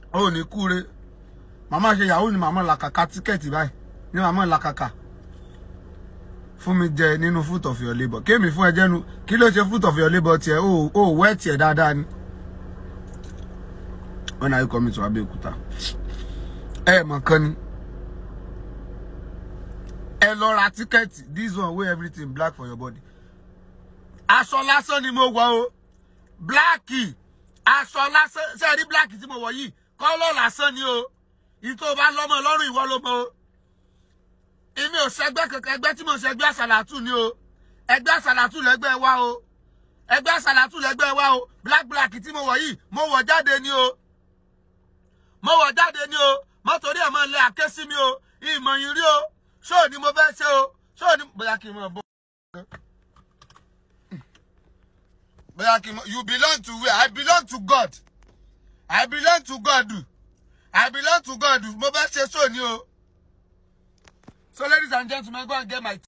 ò ní kúre màmá ṣe yahoo ni màmá làkàkà tíkẹ́ẹ̀tì báyìí ní màmá làkàkà fún mi jẹ nínú fruit of your labour kémi fún ẹ jẹnu kí ló ṣe fruit of your labour tiẹ o ò wẹ́ tiẹ̀ dáadáa ni when are you coming to Abẹ́òkúta ẹ mọ̀ kan ni ẹ lọ ra tíkẹ́ẹ̀tì this one wey everything black for your body aṣọ lásán ni mo wọ̀ o bláàkì aṣọ lásán ṣe rí bláàkì tí mo wọ̀ yìí kọ́lọ̀ lásán ni o ìtò bá lọ́mọ lọ́rùn ìwọ ló mọ o èmi ò ṣẹgbẹ́ kankan ẹgbẹ́ tí mo ṣe ẹgbẹ́ àṣàlàtù ni o ẹgbẹ́ àṣàlàtù lẹ́gbẹ́ wa o ẹgbẹ́ àṣàlàtù lẹ́gbẹ́ wa o black black tí mo wọ̀ yìí mo wọ̀ jáde ni o mo wọ̀ jáde ni o mọ́tòrí ẹ̀ máa lé àké sí mi o ìmọ̀ yìí rí o ṣóò ni mo fẹ́ ṣe o ṣóò ni bóyá kí n mọ̀ bọ́. bóyá kí n mọ̀ you belong to where I belong to God I belong to God I belong to God mo fẹ́ ṣe ṣóò ni o. So ladies and gentlemen go and get my